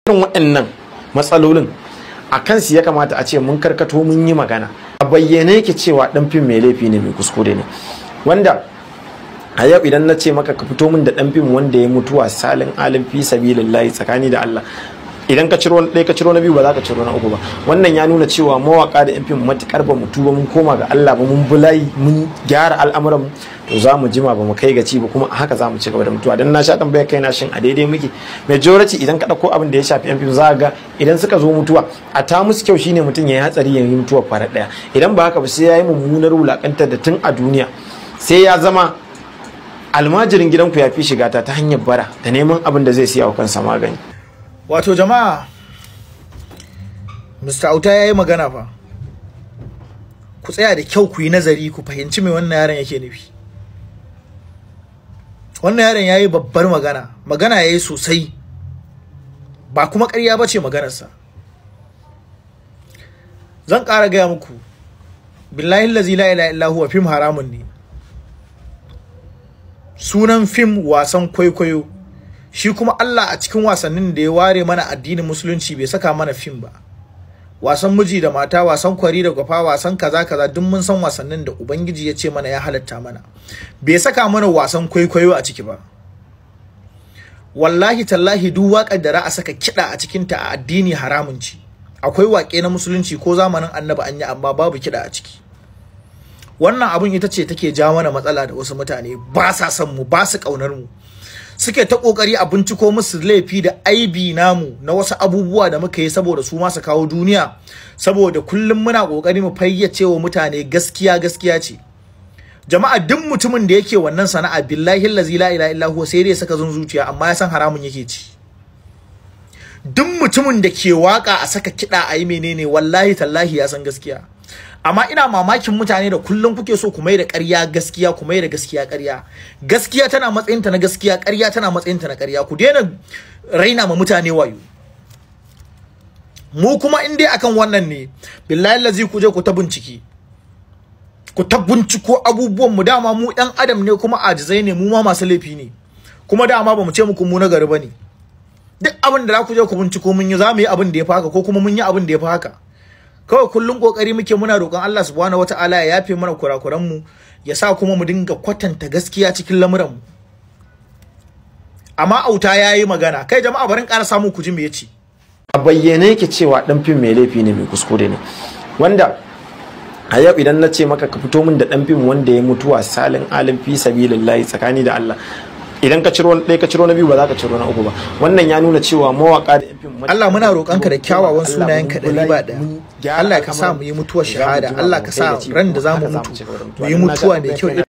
irin waɗannan matsalolin a kansu ya kamata a ce mun karkato mun yi magana a bayyane yake cewa ɗan fim mai laifi ne mai kuskure ne wanda a yau idan na ce maka ka fito min da ɗan fim wanda ya mutuwa salin alin fi sabilillahi tsakani da Allah idan ka ciro ɗaya ka ciro na biyu ba za ka ciro na uku ba wannan ya nuna cewa mawaka da yan fim matukar ba mu tuba mun koma ga Allah ba mun bulayi mun gyara al'amuran mu to za mu jima ba mu kai gaci ba kuma haka za mu ci gaba da mutuwa dan na sha tambayar kai na shin a daidai muke majority idan ka dauko abin da ya shafi yan fim za ga idan suka zo mutuwa a ta musu kyau shine mutum ya yi hatsari ya yi mutuwa fara daya idan ba haka ba sai ya yi mummunar wulakantar da tun a duniya sai ya zama almajirin gidanku ya fi shiga ta ta hanyar bara da neman abin da zai siya wa kansa magani wato jama'a mr auta ya yi magana fa ku tsaya da kyau ku yi nazari ku fahimci mai wannan yaron yake nufi wannan yaron ya yi babbar magana magana ya yi sosai ba kuma ƙarya ba ce maganarsa zan ƙara gaya muku billahi lazi la ila illa huwa fim haramun ne sunan fim wasan kwaikwayo shi kuma Allah a cikin wasannin da ya ware mana addinin musulunci bai saka mana fim ba wasan miji da mata wasan kwari da gwafa wasan kaza kaza duk mun san wasannin da ubangiji ya ce mana ya halatta mana bai saka mana wasan kwaikwayo a ciki ba wallahi tallahi duk waƙar da a saka kiɗa a cikinta a addini haramun ci akwai waƙe na musulunci ko zamanin annabi an yi amma babu kiɗa a ciki wannan abun ita ce take ja mana matsala da wasu mutane ba sa son mu ba su ƙaunar mu suke ta kokari a binciko musu laifi da aibi namu na wasu abubuwa da muka yi saboda su ma su kawo duniya saboda kullum muna kokari mu fayyace wa mutane gaskiya gaskiya ce jama'a duk mutumin da yake wannan sana'a billahi allazi la ilaha illa huwa sai dai saka zun zuciya amma ya san haramun yake ci duk mutumin da ke waka a saka kiɗa a yi menene wallahi tallahi ya san gaskiya amma ina mamakin mutane da kullum kuke so ku mai da ƙarya gaskiya ku mai da gaskiya ƙarya gaskiya tana matsayinta na gaskiya ƙarya tana matsayinta na ƙarya ku daina raina ma mutane wayo mu kuma in dai akan wannan ne billahi lazi ku je ku ta bincike ku ta binciko abubuwan mu dama mu ɗan adam ne kuma ajizai ne mu ma masu laifi ne kuma dama ba mu ce muku mu na gari bane duk abin da za ku je ku binciko mun yi za mu yi abin da ya fi haka ko kuma mun yi abin da ya fi haka kawai kullum kokari muke muna roƙon Allah subhanahu wataala ya yafe mana kurakuran mu ya sa kuma mu dinga kwatanta gaskiya cikin lamuran mu amma auta yayi magana kai jama'a barin ƙara samu ku ji me yace a bayyane yake cewa dan fim mai laifi ne mai kuskure ne wanda a yau idan na ce maka ka fito min da dan fim wanda ya mutuwa salin alin fi sabilillahi tsakani da Allah idan ka ciro ɗaya ka ciro na biyu ba za ka ciro na uku ba wannan ya nuna cewa mawaka da yan fim Allah muna roƙonka da kyawawan sunayen ka ɗari ba ɗaya Allah ka sa mu yi mutuwar shahada Allah ka sa ran da za mu mutu mu yi mutuwa mai kyau